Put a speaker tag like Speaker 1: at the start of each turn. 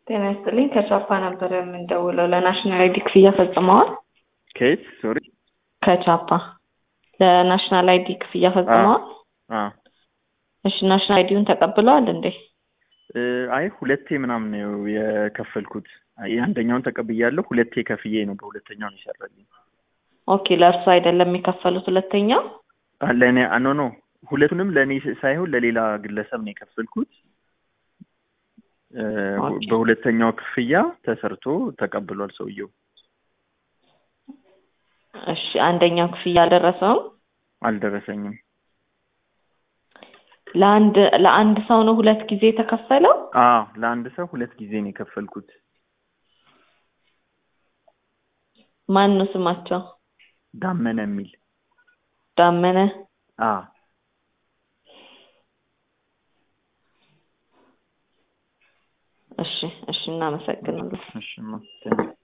Speaker 1: ጤና ይስጥልኝ። ከቻፓ ነበር የምንደውለው። ለናሽናል አይዲ ክፍያ ፈጽመዋል?
Speaker 2: ከየት ሶሪ?
Speaker 1: ከቻፓ ለናሽናል አይዲ ክፍያ ፈጽመዋል?
Speaker 2: አዎ።
Speaker 1: እሺ ናሽናል አይዲውን ተቀብለዋል እንዴ?
Speaker 2: እ፣ አይ ሁለቴ ምናምን ነው የከፈልኩት። የአንደኛውን ተቀብያለሁ፣ ሁለቴ ከፍዬ ነው በሁለተኛው ነው ይሰራልኝ።
Speaker 1: ኦኬ ለእርሱ አይደለም የከፈሉት ሁለተኛው?
Speaker 2: አ፣ ለእኔ አ፣ ኖ ኖ ሁለቱንም ለእኔ ሳይሆን ለሌላ ግለሰብ ነው የከፈልኩት። እ፣
Speaker 1: ኦኬ።
Speaker 2: በሁለተኛው ክፍያ ተሰርቶ ተቀብሏል ሰውየው።
Speaker 1: እሺ አንደኛው ክፍያ አልደረሰውም?
Speaker 2: አልደረሰኝም።
Speaker 1: ለአንድ ለአንድ ሰው ነው ሁለት ጊዜ የተከፈለው?
Speaker 2: አዎ ለአንድ ሰው ሁለት ጊዜ ነው የከፈልኩት።
Speaker 1: ማን ነው ስማቸው?
Speaker 2: ዳመነ የሚል
Speaker 1: ዳመነ።
Speaker 2: አዎ
Speaker 1: እሺ እሺ እናመሰግናለን።
Speaker 2: እሺ ማ፣ ቴንክ ዩ።